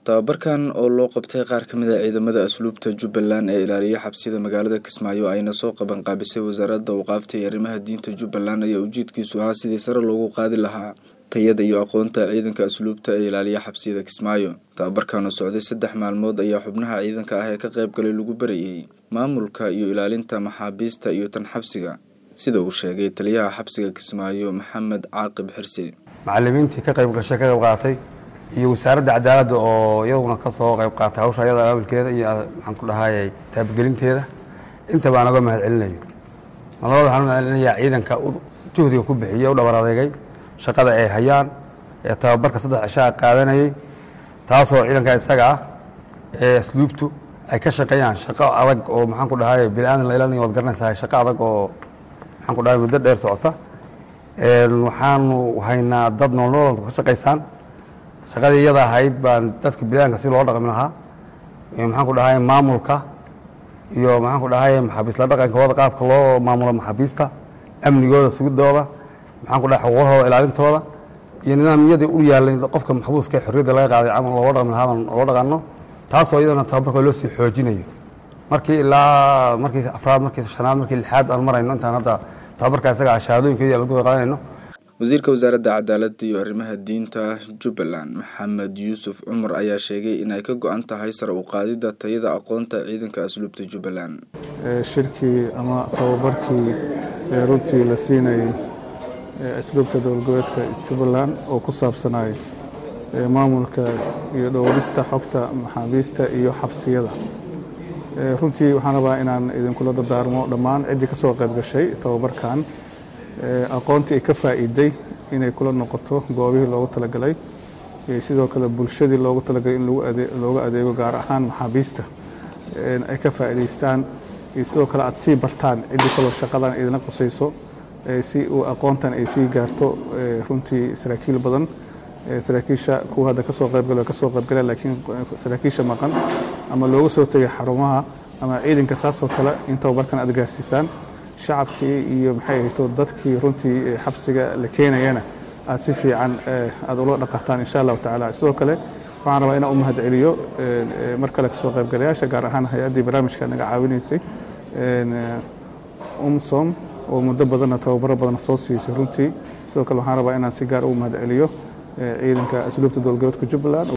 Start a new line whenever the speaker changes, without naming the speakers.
tababarkan oo loo qabtay qaar ka mid a ciidamada asluubta jubbaland ee ilaaliya xabsiyada magaalada kismaayo ayna soo qaban qaabisay wasaaradda awqaafta iyo arrimaha diinta jubbaland ayaa ujeedkiisu ahaa sidii sare loogu qaadi lahaa tayada iyo aqoonta ciidanka asluubta ee ilaaliya xabsiyada kismaayo tababarkan oo socday saddex maalmood ayaa xubnaha ciidanka ah ee ka qayb galay lagu barayay maamulka iyo ilaalinta maxaabiista iyo tan xabsiga sida uu sheegay taliyaha xabsiga kismaayo maxamed caaqib xirsi
macalimiintii ka qayb gashay ka qayb qaatay iyo wasaaradda cadaaladda oo iyaduna ka soo qayb qaatay hawsha ayada aawilkeeda iyo maxaan ku dhahayay taabgelinteeda inta baan oga mahad celinayo malabada waxaan u mahad celinayaa ciidanka juhdiga ku bixiyey u dhabar adeegay shaqada ay hayaan ee tababarka saddex cishaa qaadanayay taasoo ciidanka isaga ah ee asluubtu ay ka shaqeeyaan shaqo adag oo maxaan ku dhahayay bini-aadan la ilaalinayo waad garanaysaa shaqo adag oo maxaan ku dhahay muddo dheer socota waxaanu haynaa dad noolnool ka shaqaysaan shaqadii iyada ahayd baan dadka bilaanka si loo dhaqmi lahaa maxaan ku dhahay maamulka iyo maxaan ku dhahay maxaabiisla dhaqankooda qaabka loo maamulo maxaabiista amnigooda sugidooda maxaan ku dhahay xuquuqahooda ilaalintooda iyo nidaamyadii u yaalay qofka maxbuuska ee xorriyadda laga qaaday camal looga dhaqmi lahaa baan loo dhaqano taasoo iyadana tababarka loo sii xoojinayo markii ilaa markii afraad markii shanaad markii lixaad aan marayno intaan hadda tababarka isaga ah shahaadooyinkeedii aan lagu qaadanayno
wasiirka wasaaradda cadaaladda iyo arrimaha diinta jubbaland maxamed yuusuf cumar ayaa sheegay in ay ka go-an tahay sare u qaadidda tayada aqoonta ciidanka asluubta jubbaland
shirkii ama tababarkii runtii la siinayay asluubta dowladgoboleedka jubbaland oo ku saabsanay maamulka iyo dhowrista xogta maxaabiista iyo xabsiyada runtii waxaan rabaa inaan idinkula dardaarmo dhammaan ciddii ka soo qayb gashay tababarkan aqoontii ay ka faa'iiday inay kula noqoto goobihii loogu talagalay sidoo kale bulshadii loogu talagalay in looga adeego gaar ahaan maxaabiista ay ka faa'iidaystaan sidoo kale aad sii bartaan ciddii kaloo shaqadan idina qusayso si uu aqoontan ay sii gaarto runtii saraakiil badan saraakiisha kuwa hadda kasoo qaybgala kasoo qaybgala laakiin saraakiisha maqan ama looga soo tegay xarumaha ama ciidanka saasoo kale in tababarkan aad gaarsiisaan shacabkii iyo maxay ahayto dadkii runtii xabsiga la keenayana aad si fiican aad ula dhaqataan insha allahu tacaala sidoo kale waxaan rabaa inaan u mahad celiyo mar kale kasoo qaybgalayaasha gaar ahaan hay-addii barnaamijka naga caawinaysay umsom oo muddo badanna tababaro badan soo siisay runtii sidoo kale waxaan rabaa inaan si gaar ugu mahad celiyo ciidanka asluubta dowlgoboodka jubbaland